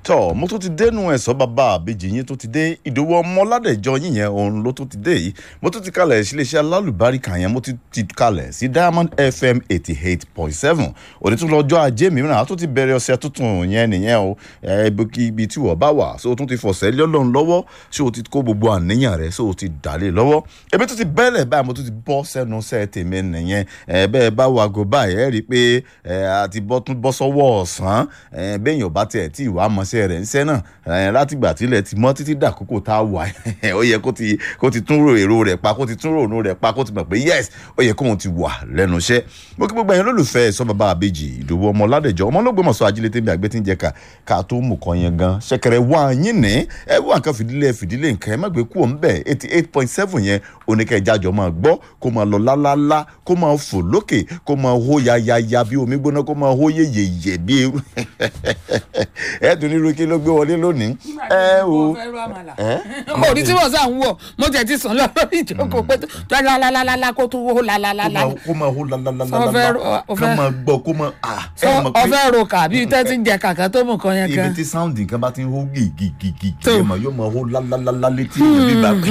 tọ mo tún ti dénú ẹ̀sọ́ bàbá àbejì yín tó ti dé ìdòwò ọmọládẹ̀jọ yín yẹn òun ló tún ti dé yìí mo tún ti kalẹ̀ síléeṣẹ́ alálùbáríkà yẹn mo ti ti kalẹ̀ sí diamond fm eighty eight point seven òní tún lọ́jọ́ ajé mìíràn a tún ti bẹ̀rẹ̀ ọ̀sẹ̀ tuntun yẹn nìyẹn o ibi tí wọ́n bá wà so o tún ti fọ̀sẹ̀ lọ́lọ́run lọ́wọ́ so o ti kó gbogbo àníyàn rẹ̀ so o ti dàlé lọ́wọ́ ebi tún ti bẹ́lẹ̀ báyìí mo tún ti bọ́ sẹ́nu sẹ́ tèmi nìyẹn bẹ́ẹ̀ bá wà gò báyìí ẹ̀ rí i pé a ti bọ́ tún bọ́ sọ́wọ́ ọ̀sán bẹ́ẹ̀ yóò bá tiẹ̀ tí ìwà mọ̀ṣẹ́ rẹ̀ ńṣẹ́ náà látìgbà tílẹ̀ ti mọ́ títí dàkókò tá a wà ó yẹ kó ti kó ti tún èrò rẹ̀ pa kó ti tún rònú rẹ̀ pa kó ti mọ̀ pé yes ó yẹ kóun ti wà lẹ́nu iṣẹ́ mo kí gbogbo ẹ̀yin olólùfẹ́ sọ bàbá àbèjì ìdòwò ọmọ ládẹjọ́ ọmọ olóògbé mọ̀sọ́ ajílẹ̀ tẹ́mi àgbẹ̀ tí ń jẹ ká ká tó mú kan yẹn gan ṣẹ̀kẹ̀rẹ̀ wá yín ní ẹ wá nǹkan fìdílé fìdílé nǹkan ẹ má gbé kú òun bẹ̀ eighty eight point seven yẹn oníkẹ́ ìjájọ́ máa gbọ́ kó máa lọ lálálá kó máa fò lókè kó máa hó yayaya bí omi gbóná kó máa hó yeyeye bí eru ẹ tún ní irúkí ló gbé wọlé lónìí. ẹ o orí tí wọ́n sàn ń wọ̀ mo tẹ̀ ti sàn lọ lórí ìjókòó pé tó lálálálá kó tún hó lálálálá. kó máa hó lálálálá Ọfẹ́- kó ọfẹ́- máa gbọ́ kó máa ah ẹ mọ̀ pé ọfẹ́ ro kà bí tẹ́ ti ń jẹ kàkà tó mú kan yẹn ibi kan. tí sáùndì nǹkan bá ti ń hó gìgìgìgì Tó. yóò máa yóò máa hó lálálálá létí ìlú bíbá pé.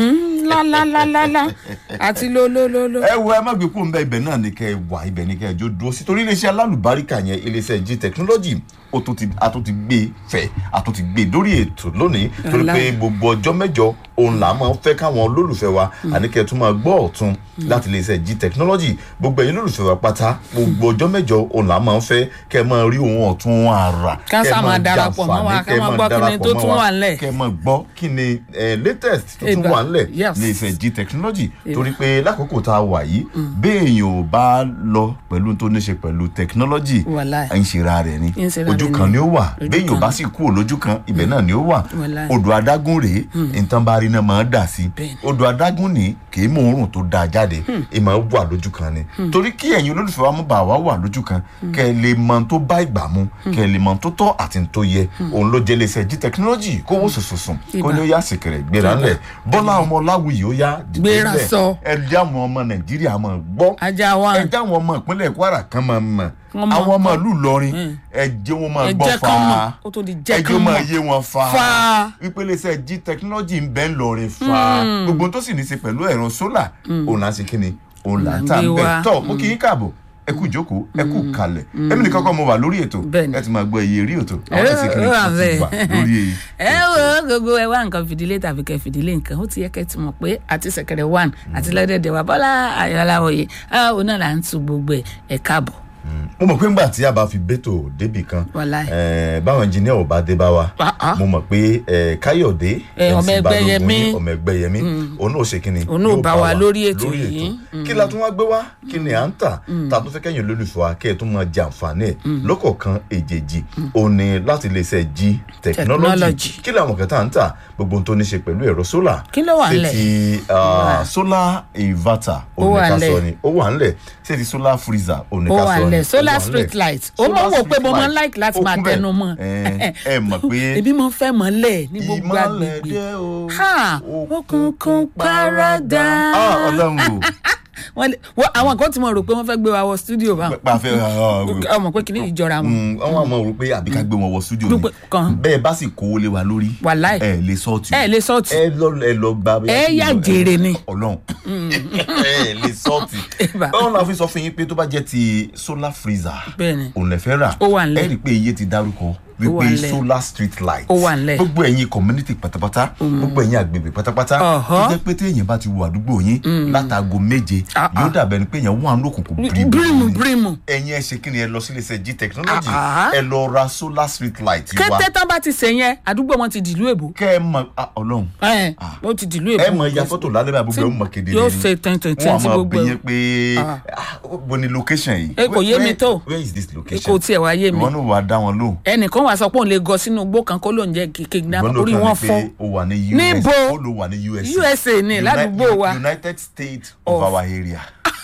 lálálálá àti lólólóló. ẹ wo ẹ má gbé kúrò ń bẹ ibẹ̀ náà ni kẹ́ ẹ wà ibẹ̀ ni kẹ́ ẹ jó dúró sí torí iléeṣẹ́ alálùbáríkà yẹn iléeṣẹ́ g technology ó tún ti a tún ti gbé fẹ́ a tún ti gbé lórí ètò lónìí torí Ọlá. pé gbogbo ọjọ́ mẹ́jọ òun là máa ń fẹ́ káwọn olólùfẹ́ wa àníkẹ́ tún máa gbọ́ ọ̀tún láti iléeṣẹ́ g technology gbogbo ẹ̀yin olólùfẹ́ wa pátá gbogbo ọjọ́ mẹ́jọ òun là máa ń fẹ́ kẹ́ ẹ máa rí ohun ọ̀tún àrà Ká kẹ́ ẹ sá máa darapọ̀ mọ́ wa, jàǹfààní, ká kẹ́ ẹ máa máa gbọ́ kí ni darapọ̀ tó mọ́ tún wa, wà ńlẹ̀. kẹ́ ẹ máa gbọ́ kí ni eh, latest tó tún Ìgbà- wà ńlẹ̀ yes. ní ìfẹ́ g technology torí pé lákòókò tá a wà yìí béèyàn ò bá lọ pẹ̀lú tó ní ṣe pẹ̀lú technology Wàláì. ń ṣera rẹ̀ ni Ń ṣera ojú rẹ̀ kan ni. ni ó wà Ojú béèyàn ò kan. bá sì kúrò lójú kan ibẹ̀ náà ni ó wà Wàláì. odò adágún rèé nǹkan bá rí náà máa ń dà sí Bẹ́ẹ̀ni. odò adágún ni kì í mú oorun tó dáa jáde ẹ máa wà lójú kan ni torí kí ẹ̀yin olólùfẹ́ wa mú bá wa wà lójú kan kẹ́ ẹ lè mọ ohun tó bá ìgbà mu kẹ́ ẹ lè mọ ohun tó tọ́ àti ohun tó yẹ òun ló jẹ́ iléeṣẹ́ g technology kó wò sùsùsùn kó ní ó yá sìkẹ̀rẹ̀ gbéra ńlẹ̀ bọ́lá ọmọ láwùyí ó yá dìde Gbéra ńlẹ̀. sọ. ẹ jẹ́ àwọn ọmọ nàìjíríà máa gbọ́ ajá wa ẹ jẹ́ àwọn ọmọ ìpínlẹ̀ kwara kan máa mọ̀ Wọ́n máa àwọn ọmọ gbọ́. ìlú ìlọrin ẹ jẹ́ wọn máa ẹ gbọ́ jẹ́ fa kán mọ̀ ó tó di ẹ jẹ́ jẹ́ kán wọn máa mọ̀ yé wọn fa Fa. wípé iléeṣẹ́ g technology ń bẹ́ ń lọrin fa gbogbo tó sì ní í ṣe pẹ̀lú ẹ̀rọ sólà òun là ń ṣe kí ni òun là ń tà ń Gbé bẹ̀ wa. tọ́ mo kì í káàbọ̀ ẹ kú ìjókòó ẹ kú kalẹ̀ èmi nìkan kọ́ mo wà lórí ètò Bẹ́ẹ̀ni. ẹ ti máa gbọ́ iye rí ètò àwọn ẹ̀sìn kìíní ó wà kan ti bẹ́ẹ̀. wà lórí ẹ wo gbogbo ẹ wá nǹkan fìdílé tàbí kẹ fìdílé nǹkan ó ti yẹ kẹ ti mọ̀ pé àti sẹ̀kẹ̀rẹ̀ one àti lọ́dẹ̀dẹ̀ wa bọ́lá ayọ̀láwòye òun náà là ń tu gbogbo ẹ̀ ẹ̀ káàbọ̀. mo mọ̀ pé ńgbà tí a bá fi bẹ́tò débì kan Wàláì. eh, báwọn engineer ò bá dé bá wa Ah, ah. mo mọ̀ pé eh, káyọ̀dé Eh, ọmọ MC ẹgbẹ́ Balógun Yẹmí. yín, ọmọ ẹgbẹ́ yẹmí òun náà ṣe kíni Òun náà yóò bá wa lórí ètò yìí. kí la tún wá gbé wá kí ni à ń tà tá a tún fẹ́ kẹ́yìn olólùfẹ́ wa kẹ́ ẹ̀ tún máa jẹ àǹfààní ẹ̀ lọ́kọ̀ọ̀kan èjèèjì òun ni láti lè ṣe g technology Technology. kí làwọn kẹta ń tà gbogbo ohun tó ní ṣe pẹ̀lú ẹ̀rọ sólà Kí ló wà ṣé ńlẹ̀? ti ah, solar inverter Ó òun ni wà ká ńlẹ̀. sọ ni ó wà ńlẹ̀ ṣé ti solar freezer òun ni ó ká wà sọ ni lẹ̀ ó solar wà street ńlẹ̀. light ó mọ̀ Solar wò pé street mo máa ń light. like láti Ó máa kún bẹ́ẹ̀. tẹnu mọ́ ẹ ẹ mọ̀ pé ebi máa ń fẹ́ mọ́lẹ̀ ní gbogbo ìmọ̀lẹ̀ agbègbè dé o Ha! Òkùnkùn paradà. Ah, ọlọ́run o Wọ́n lè- wọ́n- àwọn kan ti mọ̀ rò pé wọ́n fẹ́ gbé wa wọ studio báwọn pàfẹ́ ọmọ pé kìíní ìjọra wọn àwọn àmọ́ rò pé àbí ká gbé wọn wọ studio ni Gbogbo kan. bẹ́ẹ̀ bá sì kówó lé wa lórí Wàláì. ẹ lè sọ́ọ̀tì ẹ lè sọ́ọ̀tì ẹ lọ ẹ lọ gba Ẹ yà jèrè ni. ọlọ́run ẹ lè sọ́ọ̀tì Ẹ̀bà. báwọn la fi sọ fún yín pé tó bá jẹ́ ti solar freezer Bẹ́ẹ̀ni. òun lè fẹ́ rà Ó wà ńlẹ̀. ẹ rí i pé iye ti dárúkọ wà wípé ńlẹ̀. solar street light Ó wà ńlẹ̀. gbogbo ẹ̀yin community pátápátá gbogbo ẹ̀yin àgbègbè pátápátá Ọ̀họ́. tó jẹ́ pé téèyàn bá ti wo àdúgbò yín látago méje Ah, yóò dàbẹ̀ ni pé èèyàn wà lókùnkùn bírímù bírímù ẹ̀yin ẹ ṣe kí ni ẹ lọ sí iléeṣẹ́ g technology Ah, ah. ẹ lọ ra solar street light wa kété tán bá ti sè yẹn àdúgbò wọn ti dìlú èbó kẹ́ ẹ mọ ah, ọlọ́run ẹ ó ti dìlú èbó ẹ mọ ya fọ́tò lálẹ́ bá gbogbo ẹ ó mọ kedere yóò ni. ṣe tẹ̀ntẹ̀ntẹ̀ wọ́n á tí máa gbogbo bí ẹ̀ yẹn pé Ah. ah, bo ni location yìí. Ẹ kò yé mi Where- tó. where is this location. kò tiẹ̀ wá yé mi ìwọ náà wàá dá wọn lóhùn. ẹnìkan wà sọ pé òun lè gọ sínú igbó kan kó lóun jẹ kékeré ìwọ náà orí kàn wọn ní pé fọ́ o wà ní US Níbo? ó ló wà ní USA. USA ní, Uni- ládùúgbò wa. United States of, Of- our area.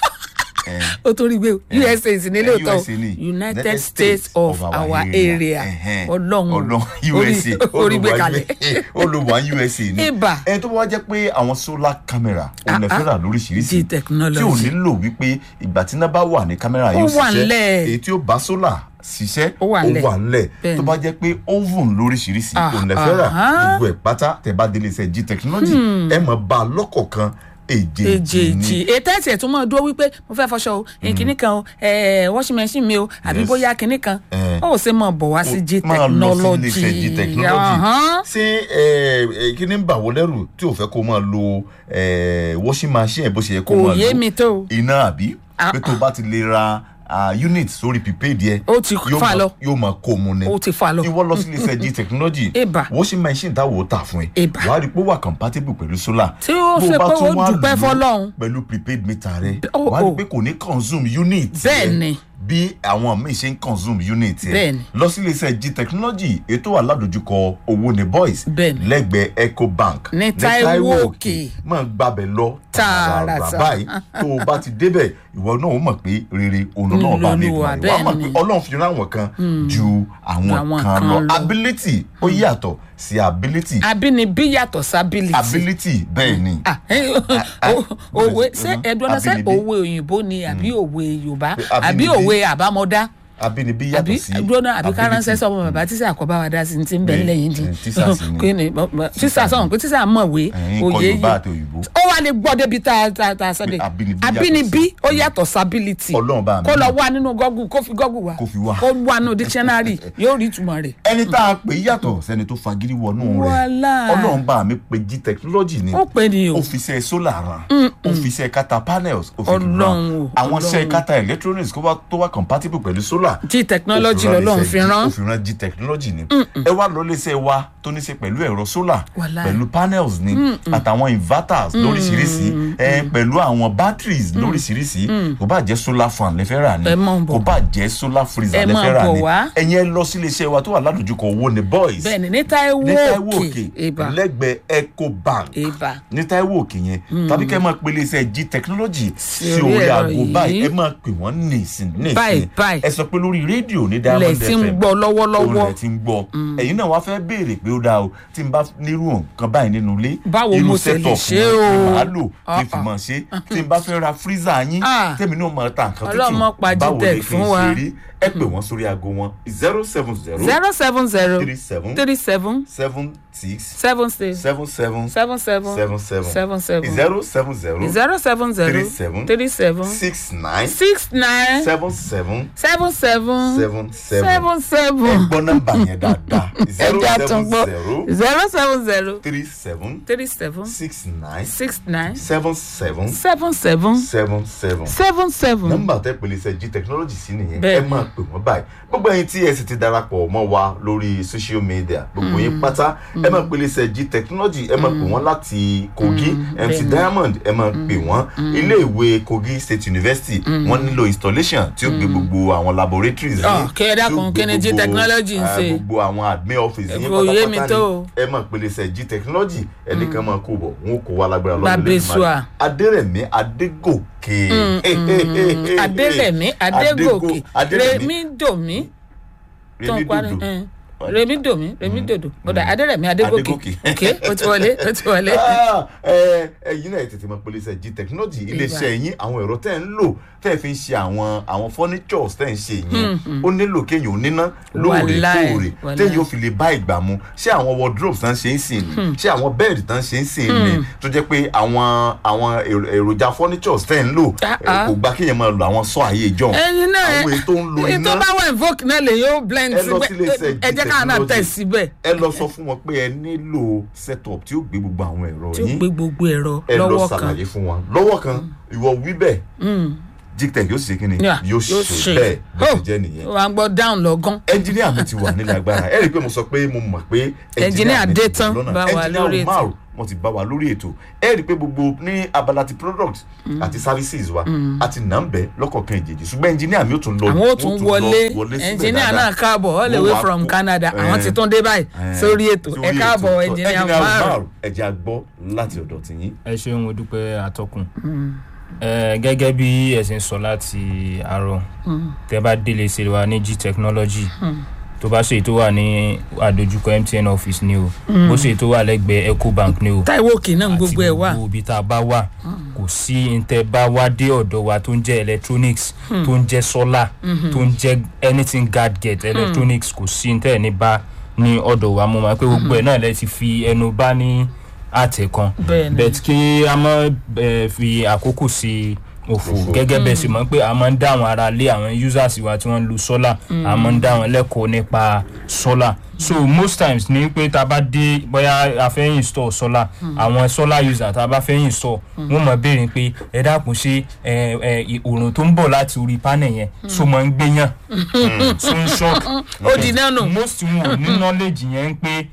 Eh, ó torí gbé usa sì ní eh, lóòótọ́ USA ni. united states of our area Ẹhẹ́n. ọlọ́run ọlọ́run orí- USA orí gbé olùwà kalẹ̀ olùwà USA ni. Ibà. ẹ tó bá wá jẹ́ pé àwọn solar camera òun lè Ah, fẹ́ rà lóríṣiríṣi G technology. tí ò nílò wípé ìgbà tí iná bá wà ní kámẹ́rà Ó yóò wà ṣiṣẹ́ ńlẹ̀. èyí tí ó bá solar ṣiṣẹ́ Ó wà ńlẹ̀. ńlẹ̀ Bẹ́ẹ̀ni. tó bá jẹ́ pé oven lóríṣiríṣi Ah, òun lè fẹ́ rà ah. gbogbo ẹ̀ pátá tẹ̀ bá délé iṣẹ́ g technology ẹ mọ̀ bá a lọ́kọ̀ọ̀kan èjèèjì èjèèjì ni ètò ẹ̀sì ẹ̀ tún mọ̀ dúró wípé mo fẹ́ fọṣọ o kìnnì kan o eh, washing machine mi o àbí Yes. bóyá kìnnì kan Eh. ó ṣe mọ̀ bọ̀ wá sí g máa lọ sí ilé iṣẹ́ technology g technology Ọ̀hán. ṣé ẹ, ẹ, kí ni ń bà wọ́ lẹ́rù tí ò fẹ́ kó máa lo ẹ, washing machine bó ṣe yẹ kó kò máa yé lo mi tó o. iná àbí Ah, pé tó bá ti lè ra ah, unit sórí prepaid yẹ Ó ti yóò fà máa- lọ. yóò máa kó mu ni ó ti fa lọ. ìwọ lọ sí ilé iṣẹ́ g technology Eba. washing machine táwọn ò tà fún ẹ Eba. wàá rí i pé ó wà compatible pẹ̀lú solar Tí ó Bó ṣe bá pé tún ó wá dúpẹ́ lò ó f'Ọlọ́run. pẹ̀lú prepaid meter rẹ Oh, wàá rí i oh. pé kò ní consume unit Bẹ́ẹ̀ rẹ ni. bí àwọn míì ṣe ń consume unit rẹ Bẹ́ẹ̀ ni. lọ sí ilé iṣẹ́ g technology ètò aládojúkọ owó ní boys Bẹ́ẹ̀ ni. lẹ́gbẹ̀ẹ́ ecobank Ní Táíwò Òkè. máa gbàbẹ̀ lọ Tààràtà. báyìí tó o bá ti débẹ̀ ìwọ náà ó mọ̀ pé rere òun náà bá mi Olúwa, dùn wá bẹ́ẹ̀ mọ̀ ni. pé ọlọ́run fi rán àwọn kan ju àwọn Àwọn kan kan lọ lọ. ability ó yàtọ̀ sí ability abínibí yàtọ̀ sábìlìtì. ability bẹ́ẹ̀ ni Ah, eh, o- òwe ṣé Mhm. ẹdùn ọ̀nà ṣé Abínibí. òwe òyìnbó ni àbí òwe yorùbá Pé àbí abínibí. òwe àbámọ́dá abínibí àbí yàtọ̀ sí dúrónà àbí ká ránṣẹ́ ability. sọ́mọ bàbá tíṣà àkọ́bá wa dá sí ní ti ń bẹ̀ Bẹ́ẹ̀, ńlẹ̀ yìí di eh, tíṣà sì ni. kí ni bọ́- bọ́- tíṣà sọ̀rọ̀ pé tíṣà mọ̀wé Ẹ̀yin kọ́ òye Yorùbá yìí àti òyìnbó. ó wà lè gbọ́ débi tá a tá a tá a sọ́dẹ̀ Pé abínibí yàtọ̀ abínibí sí. ó yàtọ̀ sábìlìtì Ọlọ́run bá mi kó lọ mọ̀. wá nínú gọ́gù kó fi gọ́gù wá Kó fi wá. kó wá nínú dictionary yóò rí ìtumọ̀ rẹ̀ ẹni tá a pè yàtọ̀ sẹ́ni tó fagídí wọnú rẹ̀ Wàhálà. ọlọ́run bá mi pe g technology ni ó pè ní o ó fi iṣẹ́ solar ran ó fi iṣẹ́ kata panels ó fi Ọlọ́run ran o, àwọn iṣẹ́ Ọlọ́run. kata electronics kó wá- tó wá compatible pẹ̀lú solar g technology ó fi rán lọ́lọ́run iṣẹ́ fi G- rán ó fi rán g technology ni ẹ wá lọ léṣe wa tó ní ṣe pẹ̀lú ẹ̀rọ solar Wàláì. pẹ̀lú panels ni àtàwọn inverters lóríṣiríṣi ẹ pẹ̀lú àwọn batteries lóríṣiríṣi kò bá jẹ́ solar fan lẹ́fẹ́ rà ni Ẹ mọ̀ bọ̀. kò bá jẹ́ solar freezer Ẹ mọ̀ lẹ́fẹ́ rà bọ̀ ni wá. ẹ̀yin ẹ lọ sí iléeṣẹ́ wa tó wà ládùúgbò owó ni boys bẹ́ẹ̀ ni ní Táíwò ní Táíwò òkè òkè ìbà lẹ́gbẹ̀ẹ́ ecobank ìbà ní Táíwò òkè yẹn tàbí kẹ́ ẹ máa pe iléeṣẹ́ g technology Sí sí orí orí ẹ̀rọ aago yìí. báyìí ẹ máa pè wọ́n nìsín Báyìí, nìsín báyìí. ẹ sọ pé lórí rédíò ní lẹ̀ Diamond tí ń FM gbọ́ lọ́wọ́lọ́wọ́ olè ti ń gbọ́ ẹ̀yin náà wá fẹ́ béèrè pé ó dáa o tí n bá nírú nǹkan báyìí nínú ilé Báwo irú mo ṣe lè setup ṣe wọn o? ni màá lò kí n fi Ah, ah. mọ̀ ṣe tí n bá fẹ́ ra freezer yín Ah. tèmi náà máa ta nǹkan Ọlọ́mọ pa tútù báwo Gtech ni kí fún n wa. ṣe rí ẹ pè wọ́n sórí aago wọn zero seven zero zero seven zero three seven three seven seven six seven six seven seven seven seven seven seven seven seven zero seven zero zero seven zero Three seven. three seven six nine six nine seven seven seven seven seven seven seven ẹ seven gbọ́ nọ́mbà yẹn dáadáa zero ẹja tún seven gbọ́ zero zero seven zero three seven three seven six nine six nine seven seven seven seven seven seven seven seven. nọ́mbà tẹ́ pèlè iṣẹ́ g technology sí nìyẹn ẹ Bẹ́ẹ̀ni. máa pè wọ́n báyìí gbogbo ẹ̀yin tí ẹ sì ti darapọ̀ mọ́ wa lórí social media gbogbo yín pátá ẹ máa pèlè iṣẹ́ g technology ẹ máa pè wọ́n láti kogi mc bẹ́ẹ̀ni. diamond ẹ máa pè wọ́n iléèwé kogi state university wọ́n nílò installation tí ó gbé gbogbo àwọn laboratories Ọ, yín, kí ẹ dákun, tí ó gbé kí ni G gbogbo, technology ń ah, ṣe? gbogbo àwọn admin office yín Kò yé mi pátápátá tó. ni ẹ máa pèlè iṣẹ́ g technology ẹnìkan máa kó bọ̀ wọn kò wá lágbára lọ́dún Babesua. adérẹ̀mí adégòkè adélẹ̀mí adégòkè remi domi tó ń parí Remidodo. remi domi remi dodo ọ̀dà adélẹ̀mí adégòkè Adégòkè. ok ó ti wọlé ó ti wọlé. Ah, ẹ ẹ̀yin náà tètè máa pèlè iṣẹ́ g technology iléeṣẹ́ yín àwọn ẹ̀rọ tẹ́ ń lò tẹ́ fi ń ṣe àwọn àwọn furnitures tẹ́ ń ṣe yẹn ó nílò kéèyàn ò níná lóòrèkóòrè Wàláì, téèyàn ò fi lè bá ìgbà mu ṣé àwọn wardrobes tán ṣe ń sìn ni ṣé àwọn bed tán ṣe ń sìn ni tó jẹ́ pé àwọn àwọn èrò- èròjà furnitures tẹ́ ń lò Ah, ẹ, ah. kò gbà kéèyàn máa lo àwọn sọ àyè ìjọ ẹyin náà ẹ àwọn èyí tó ń lo èyí tó iná bá wà invoke náà lè yóò blend Ẹ lọ sí iléeṣẹ́ síbẹ̀ ẹ jẹ́ káwọn náà G-Technology. tẹ̀ síbẹ̀ ẹ lọ sọ fún wọn pé ẹ nílò setup tí ó gbé gbogbo àwọn ẹ̀rọ tí ó yín gbé gbogbo ẹ̀rọ ẹ lọ lọ́wọ́ kan ṣàlàyé fún wọn lọ́wọ́ kan ìwọ wí bẹ́ẹ̀ gtech yóò sì ṣe kíni Yeah, yóò ṣe bẹ́ẹ̀ bó ti jẹ́ nìyẹn wà á gbọ́ down lọ́gán ẹnjìníà mi ti wà nílẹ̀ agbára ẹ rí i pé mo sọ pé mo mọ̀ pé Ẹnjìníà mi ti dé wà tán lọ́nà. bá wa Ẹnjìníà lórí ètò. Umar wọ́n ti bá wa lórí ètò ẹ rí i pé gbogbo ní abala ti product àti services wa àti nàmbẹ lọ́kọ̀ọ̀kan ìjèjì ṣùgbọ́n ẹnjìníà mi ò tún lọ àwọn ó tún wọ́n wọlé síbẹ̀ ẹnjìníà dáadáa. náà káàbọ̀ all the Wọ́n way wá from kó- Canada àwọn Eh, ti tún dé báyìí eh, sórí ètò ẹ sórí káàbọ̀ ètò. ẹnjìníà Ẹnjìníà Umar Umar ẹ jẹ́ a gbọ́ láti ọ̀dọ̀ tìyín ẹ ṣeun mo dúpẹ́ atọ́kùn ẹ gẹ́gẹ́ bí ẹ ṣe ń sọ láti àárọ̀ tẹ bá délé ṣe wa ní g technology tó bá ṣe tó wà ní àdójúkọ mtn office ni o bó ṣe tó wà lẹ́gbẹ̀ẹ́ ecobank ni o táìwò òkè náà gbogbo ẹ̀ wà àti gbogbo ibi tá a bá wà kò sí ntẹ bá wá dé ọ̀dọ̀ wa tó ń jẹ́ electronics tó ń jẹ́ solar tó ń jẹ́ anything gadget electronics kò sí ntẹ ní bá ní ọ̀dọ̀ wa mo máa pé gbogbo ẹ̀ náà lẹ ti fi ẹnu bá ní àtẹ̀ kan Bẹ́ẹ̀ni. bẹ́ẹ̀ kí a má eh, fi àkókò sí òfò gẹ́gẹ́ bẹ́ẹ̀ sì mọ̀ pé a máa ń dá àwọn ará lé àwọn users wa tí wọ́n ń lo solar a máa ń dá àwọn lẹ́kọ̀ọ́ nípa solar so most times ní pé tá a bá dé bóyá a fẹ́ install solar àwọn solar user tá a bá fẹ́ install wọ́n mọ̀ béèrè pé ẹ dákun ṣe ẹ ẹ òòrùn tó ń bọ̀ láti orí panel yẹn so mọ̀ ń gbéyàn so ń shock ó di náà nù most wọn ò ní knowledge yẹn ń pé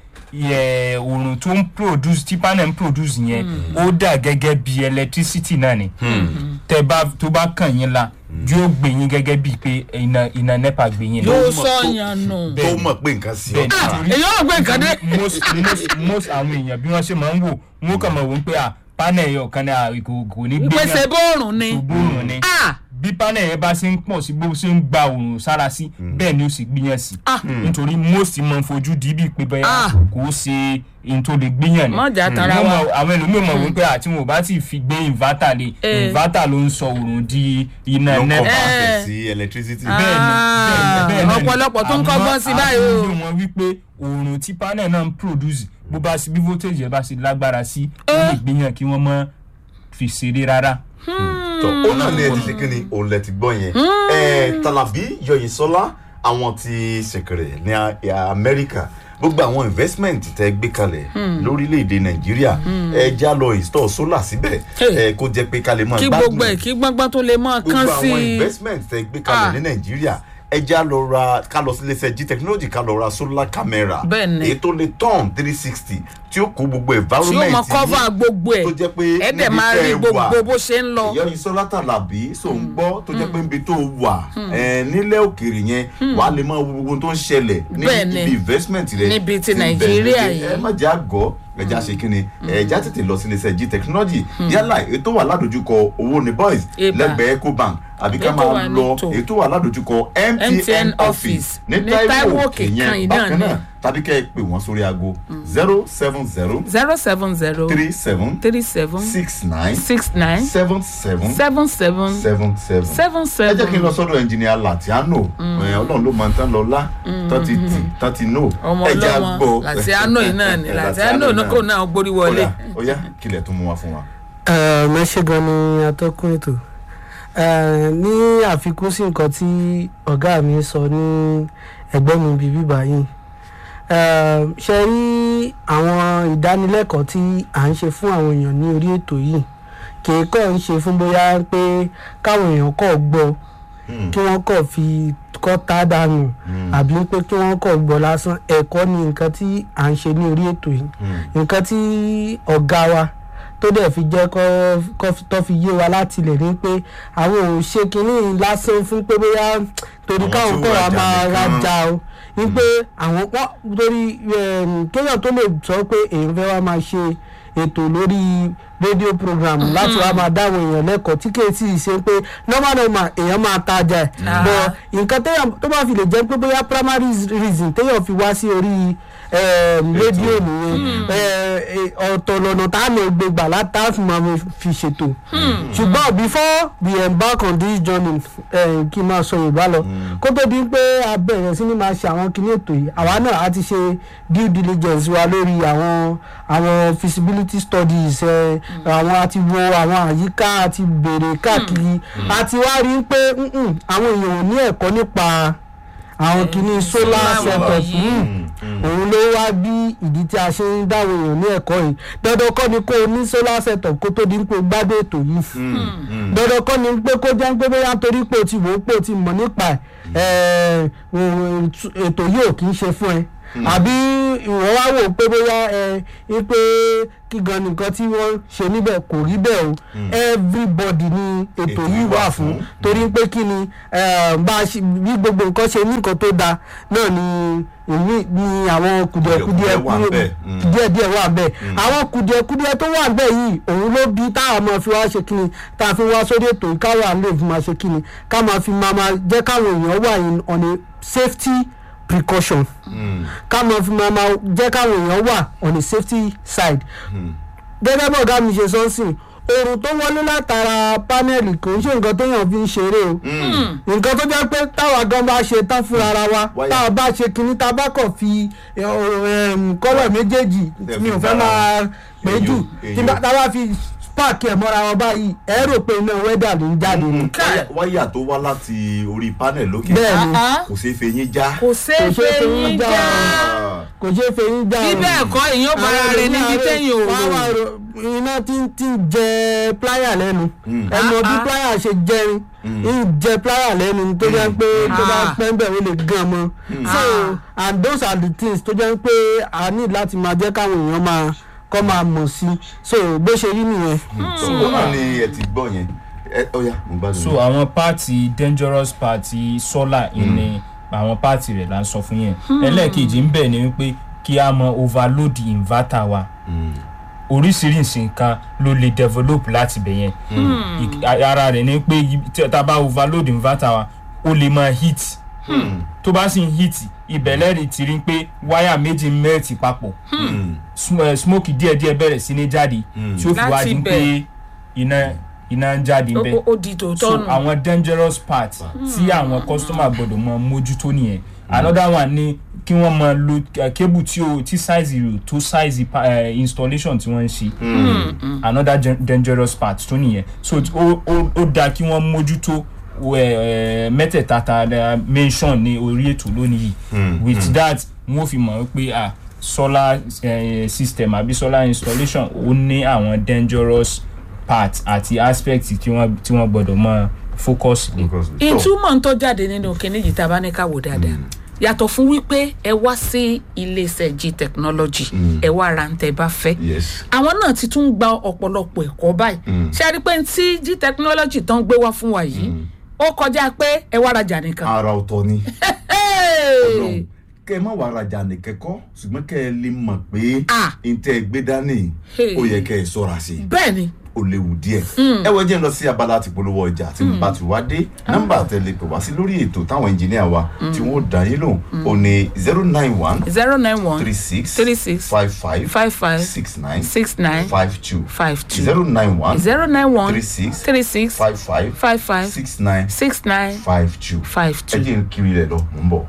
yẹ oòrùn tó ń produce tí panel ń produce yẹn ó dà gẹ́gẹ́ bí electricity náà ni tẹ bá tó bá kàn yín la yóò gbé yín gẹ́gẹ́ bíi pé iná iná nepa gbé yín yóò lọ. sọ yàn nù tó mọ̀ pé nǹkan sí bẹ́ẹ̀ ọ̀tá nítorí èyí ò gbé nǹkan dé most most most àwọn èèyàn bí wọ́n ṣe máa ń wò wọ́n kàn máa wò ó pé à panel yẹn ọ̀kan ní à kò kò ní gbé ìpèsè bóòrùn ni kò gbóòrùn ni Ah! bí panel yẹn bá ṣe ń pọ̀ sí bó ṣe ń gba òòrùn sára sí bẹ́ẹ̀ ni ó sì gbìyàn sí Ah. nítorí most máa ń fojú di bíi pé bẹ́ẹ̀ Ah. kò ṣe ohun tó lè gbìyàn ni Mọ́jà tara Wọ́n wa. mọ̀- àwọn ẹlòmíràn mọ̀ wípé àti wọn ò bá ti fi gbé inverter lé Eh. inverter ló ń sọ òòrùn di iná ló ń kọ́ nepa bá Eh. fẹ̀ sí electricity. Ah. bẹ́ẹ̀ni bẹ́ẹ̀ni bẹ́ẹ̀ni ni. ọ̀pọ̀lọpọ̀ tó ń kọ́gbọ́n sí báyìí o. àmọ́ àwọn wípé oòrùn tí panel náà ń produce bó bá sí bí voltage yẹn bá ṣe lágbára sí ó lè gbìyàn kí wọ́n mọ́ fi ṣeré rárá. tọ ó náà ní ẹ ti ṣe kí ni òun lẹ ti gbọ́ yẹn ẹ Tàlàbí Yọ̀yìnsọ́lá àwọn ti ṣèkèrè ní a- Amẹ́ríkà gbogbo àwọn investment tẹ gbé kalẹ̀ lórílẹ̀‐èdè Nàìjíríà ẹ já lọ install solar síbẹ̀ ẹ kó jẹ́ pé ká lè máa kí gbogbo ẹ̀ kí gbọ́ngbọ́n tó lè mọ́ kán gbogbo sí àwọn i investment tẹ gbé kalẹ̀ Ah. ní Nàìjíríà ẹ já lọ ra ká lọ sí iléeṣẹ́ G technology ká lọ ra solar camera Bẹ́ẹ̀ni. èyí tó lè turn three sixty tí ó kó gbogbo tí ó environment mọ kọ́fà gbogbo ẹ̀ tó jẹ́ pé ẹ̀ dẹ̀ níbi máa tẹ́ rí ẹ gbogbo wà, bó ṣe ń lọ ìyá Yinsola Tàlàbí so ń gbọ́ tó jẹ́ pé níbi tó wà ẹ̀, nílẹ̀ òkèèrè yẹn wà á lè máa wo gbogbo tó ń ṣẹlẹ̀ ní Bẹ́ẹ̀ni. ibi investment rẹ Níbi ti ń bẹ Nàìjíríà níbi- yìí. ẹ má jẹ́ àgọ́ ẹja ṣe kíni ẹja tètè lọ sí iléeṣẹ́ G technology yálà ètò wà ládojúkọ owó ní boys Eba. lẹ́gbẹ̀ẹ́ Ecobank àbí ká Ètò máa wà ní lọ tò. ètò wà ládojúkọ MTN MTN office office ní ní Táíwò Táíwò òkè Òkè kan yẹn yìí bákan náà náà tàbí kẹ́ ẹ pè wọ́n sórí aago zero seven zero zero seven zero three seven three seven six nine six nine seven seven seven seven seven seven. seven ẹ jẹ́ kí n lọ seven sọ́dọ̀ ẹnjìnìà Latiano ẹ̀, ọlọ́run ló máa ń tán lọ lá tán ti tì tán ti nò ọmọ ẹ jẹ́ á ọlọ́mọ gbọ́. Latiano yìí náà ni Latiano ní kò náà gborí wọlé Ọ̀yá, ọ̀yá kílẹ̀ tó mú wa fún wa. mẹ́ṣẹ́ gan ni atọ́kùn ètò Eh, ní àfikún sí nǹkan tí ọ̀gá mi sọ ní ẹgbẹ́ mi bíi bíbá yìí Eh, ṣe rí àwọn ìdánilẹ́kọ̀ọ́ tí à ń ṣe fún àwọn èèyàn ní orí ètò yìí kì í kọ́ ń ṣe fún bóyá pé káwọn èèyàn kọ́ gbọ́ Hmm. kí wọ́n kọ̀ fi kọ́ tá dànù àbí pé kí wọ́n kọ̀ gbọ́ lásán ẹ̀kọ́ ni nǹkan tí à ń ṣe ní orí ètò yìí Hmm. nǹkan tí ọ̀gá wa tó dẹ̀ fi jẹ́ kọ́ kọ́ fi- tó fi yé wa láti lè ní pé àwọn ò ṣe kinní lásán fún pé bóyá torí Àwọn káwọn tí ó kọ́ wa rajà máa nìkan. rajà o ní pé àwọn wọ́n torí em, kéèyàn tó lè sọ pé èèyàn fẹ́ wá máa ṣe ètò lórí rédíò program láti wá máa dáwọn èèyàn lẹ́kọ̀ọ́ tí kìí sì ṣe pé normal normal èèyàn máa tajà ẹ̀ Ah. bọ̀ nǹkan téèyàn tó bá fi lè jẹ́ pé bóyá primary reason téèyàn fi wá sí orí em, rédíò nìyẹn ẹ, ẹ, ọ̀tọ̀ lọ́nà tá a lè gbé gbà látà fún ma fi ṣètò ṣùgbọ́n before we embark on this journey eh, kí n máa sọ yorùbá lọ kó tó di pé a bẹ̀rẹ̀ sí ni máa ṣe àwọn kinní ètò yìí àwa náà a ti ṣe due diligence wa lórí àwọn àwọn feasibility studies ẹ, àwọn àti wo àwọn àyíká àti béèrè káàkiri àti wá rí i pé mm-mm, àwọn èèyàn ò ní ẹ̀kọ́ nípa àwọn kinní solar solar setup yìí. mm òun ló wá bí ìdí tí a ṣe ń dáwọ èèyàn ní ẹ̀kọ́ yìí dandan kọ́ ni kó o ní solar setup kó tó di pé o gbádùn ètò yìí dandan kọ́ ni pé kó jẹ́ pé bóyá torí pé o ti wò ó pé o ti mọ̀ nípa ẹ̀ ẹ̀ ètò yìí ò kì í ṣe fún ẹ àbí ìwọ wá wò ó pé bóyá ẹ ẹ pé kí gan nìkan tí wọ́n ṣe níbẹ̀ kò rí bẹ́ẹ̀ o everybody ni ètò yìí wà fún torí pé kí ni eh, bá a ṣe bí gbogbo nǹkan ṣe ní nǹkan tó dáa náà ni èmi ni àwọn kùdìẹ̀kùdìẹ̀ Kùdìẹ̀kùdìẹ̀ wà ńbẹ̀. Mm. díẹ̀díẹ̀ wà bẹ́ẹ̀ àwọn kùdìẹ̀kùdìẹ̀ tó wà bẹ́ẹ̀ yìí òun ló bí táwọn máa fi wá ṣe kíni tá a fi wá sórí ètò yìí káwọn lè fi máa ṣe kíni ká máa fi máa máa jẹ́ káwọn èèyàn wà in on a safety precaution ká máa fi máa máa jẹ́ káwọn èèyàn wà on the safety side gẹ́gẹ́ bọ́ ọ̀gá mi ṣe sọ́nsìn oòrùn tó wọlé látara pánẹ́ẹ̀lì kò ń ṣe nǹkan téèyàn fi ń ṣeré o nǹkan tó jẹ́ pé táwa gan bá ṣe tán fúnra ara wa Wáyà. táwa bá ṣe kinní tá a bá kàn fi ẹ, ọ, ẹm, kọ́lọ̀ méjèèjì Tẹ̀ mi ò fi fẹ́ dára. máa pé jù Èyí- tí bá- tá a bá fi páàkì ẹ̀ mọ́ra wọn báyìí ẹ rò pé iná wẹ́dà ló ń jáde ni Wáyà- wáyà tó wá láti orí panel lókè bẹ́ẹ̀ ni Ah, kò ṣeé feyín já. kò ṣeé Kò ṣeé fẹ́ fẹ̀yìn yín já. já kò ṣeé fẹ̀yìn já bí o. bẹ́ẹ̀ kọ́ èèyàn bara Àwọn rẹ̀ níbi ẹlòmíràn téèyàn ò wá wá rò ro- iná tí ń tí ń jẹ pláyà lẹ́nu ẹnu bí Ah, ah. pláyà ṣe jẹrin ń jẹ pláyà lẹ́nu tó jẹ́ pé tó bá Ah. pẹ́ ń bẹ̀ ó lè gan mọ́ so and those are the things tó jẹ́ pé a ní láti máa jẹ́ káwọn èèyàn máa kọ́ máa mọ̀ sí so bó ṣe rí nìyẹn. ó náà ni ẹ ti gbọ́ yẹn ẹ ọ̀ya mo gbádùn. so àwọn pààtì dangerous pààtì solar ìní àwọn pààtì rẹ̀ là ń sọ fún yẹn ẹlẹ́ẹ̀kejì ń bẹ̀ ni wípé kí a mọ overload inverter wa oríṣiríṣi nǹkan ló lè develop láti bẹ̀ yẹn Ik- a- ara rẹ̀ ni pé ibi- tí tá a bá overload inverter wa ó lè máa heat tó bá sì ń heat ìbẹ̀lẹ́rì ti rí pé wáyà méjì mẹ́ẹ̀tì papọ̀ Sm- eh, smoke díẹ̀díẹ̀ bẹ̀rẹ̀ sí ní jáde tí ó fi wá Láti di bẹ̀. pé iná iná ń jáde Ó- bẹ́ẹ̀ ó- ó di tòótọ́ so nù àwọn dangerous part tí àwọn customer gbọdọ̀ mọ mójútó nìyẹn another one ni kí wọ́n mọ lo eh, cable tí o tí size rẹ̀ tó size pa- eh, installation tí wọ́n ń ṣe another gen- dangerous part tó nìyẹn so t- ó ó ó da kí wọ́n mójútó eh, eh, mẹ́tẹ̀ẹ̀ta ta eh, mention ní orí ètò lónìí yìí with that wọ́n fi mọ̀ pé ah solar eh, system àbí solar installation ó ní àwọn dangerous part àti aspect tí wọ́n tí wọ́n gbọ́dọ̀ mọ focus lé. ìtumọ̀ tó jáde nínú kinní yìí tá a bá ní ká wò dáadáa yàtọ̀ fún wípé ẹ wá sí iléeṣẹ́ g technology ẹ wá ra ń tẹ́ bá fẹ́ yes àwọn náà ti tún gba ọ̀pọ̀lọpọ̀ ẹ̀kọ́ báyìí ṣe é rí i pé tí g technology tán gbé wá fún wa yìí ó kọjá pé ẹ wá rajà nìkan. ara ọ̀tọ̀ ni Hey! kẹ ẹ má wàá rajà nìkẹ́kọ́ ṣùgbọ́n kẹ ẹ lè mọ̀ pé Ah. n tẹ́ ẹ gbé dání Hey. ó yẹ kẹ ẹ sọ́ra sí i bẹ́ẹ̀ ni ó léwu díẹ̀. ẹ wọ jẹ́ ń lọ sí abala àti polówó ọjà tí n bá ti wá dé nọ́mbà tẹ̀lé pè wá sí lórí ètò táwọn ẹnjìníà wa tí wọ́n dá yín lóhùn ó ní zero nine one zero nine one three six three six five five five five six nine six nine five two five two zero nine one zero nine one three six three six five five five five six nine six nine five two five ẹ two. jẹ́ n kiri rẹ̀ lọ mò ń bọ̀.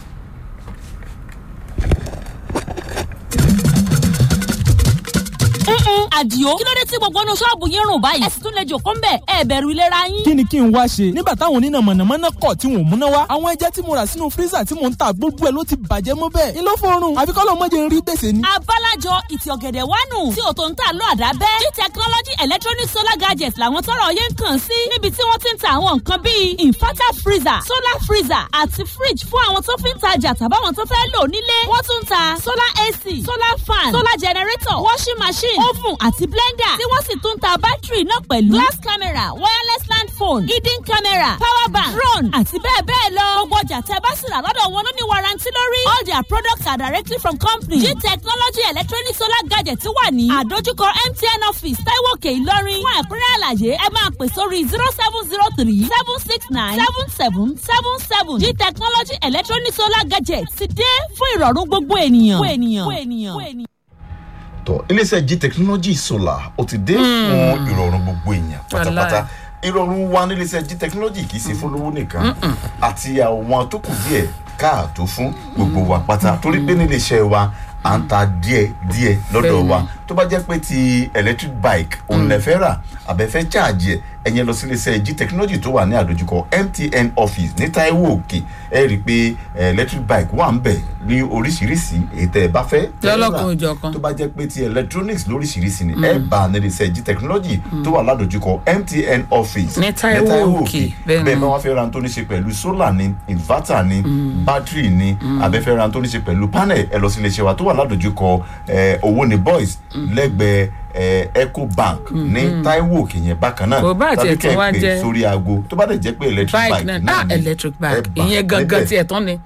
Mm-mm, àdìo kí ló dé tí gbogbo inú ṣọ́ọ̀bù yín rùn báyìí ẹ sì tún lè jòkó ńbẹ̀ ẹ bẹ̀rù ìlera yín. kí ni kí n wá ṣe nígbà táwọn oníná mọ̀nàmọ́ná kọ̀ tí wọn ò múná wá àwọn ẹja tí mo rà sínú fírísà tí mò ń ta gbogbo ẹ̀ ló ti bàjẹ́ mọ́ bẹ́ẹ̀ ni ló fọrùn àfi kọ́ ló mọ́ jẹ́ ń rí gbèsè ni. abálájọ ìtì ọ̀gẹ̀dẹ̀ wánu tí òtò ń tà lọ àdábẹ́ g technology electronic solar gadgets làwọn tọrọ yẹn ń kàn sí níbi tí wọ́n ti ń ta àwọn nǹkan bíi inverter freezer solar freezer àti fridge fún àwọn tó fi ń tajà tàbáwọn tó fẹ́ lò nílé wọ́n tún ń ta solar ac solar fan solar generator washing machine oven àti blender tí wọ́n sì tún ń ta bátìrì náà pẹ̀lú glass camera wireless land phone hidden camera power bank drone àti bẹ́ẹ̀ bẹ́ẹ̀ lọ gbogbo ọjà tẹ́ bá sì rà lọ́dọ̀ wọn ló ní warranty lórí all their products are directly from company g technology electronic solar gadget wà ní àdójúkọ mtn office taiwo òkè ìlọrin fún ẹ̀kúnrẹ́ àlàyé ẹ máa pè sórí zero seven zero three seven six nine seven seven seven seven g technology electronic solar gadget ti dé fún ìrọ̀rùn gbogbo ènìyàn. gbogbo ènìyàn. gbogbo ènìyàn. gbogbo ènìyàn. tọ iléeṣẹ́ g technology solar ó ti dé fún ìrọ̀rùn gbogbo èèyàn pátápátá ìrọ̀rùn wa níléeṣẹ́ g technology kì í ṣe fún lówó nìkan àti àwọn tó kù díẹ̀ káàtó fún gbogbo wa pátá torí pé níléeṣẹ́ wa à ń ta díẹ̀ díẹ̀ lọ́dọ̀ wa tó bá jẹ́ pé ti electric bike òun lè fẹ́ rà àbẹ̀fẹ́ charge ẹ̀ ẹ̀yẹn lọ sí iléeṣẹ́ g technology tó wà ní àdójúkọ mtn office ní taiwo òkè ẹ rí i pé eh, electric bike wà ń bẹ̀ ní oríṣiríṣi èyí tẹ́ ẹ bá fẹ́ tẹ́ ẹ rà. Lọ́lọ́kan òjọ̀kan. tó bá jẹ́ pé ti electronics lóríṣiríṣi ni ẹ bá nílé iṣẹ́ g technology tó wà ládojúkọ mtn office Ní Taiwo Òkè, bẹ́ẹ̀ bẹ́ẹ̀ ni. bá wá fẹ́ ra tó ní ṣe pẹ̀lú solar ni inverter ni battery ni abẹ́fẹ́ ra tó ní ṣe pẹ̀lú panel ẹ lọ sí iléeṣẹ́ wa tó wà ládojúkọ eh, owó ni boys lẹ́gbẹ̀ẹ́ eh, ecobank ní taiwo òkè yẹn bákan náà Kò bá tiẹ̀ tàbí kẹ́ tún wá ẹ pè jẹ́- sórí aago tó bá dẹ̀ jẹ́ pé electric bike bike náà náà ah ni electric ẹ bike bá ìyẹn gangan níbẹ̀ tiẹ̀ tán ni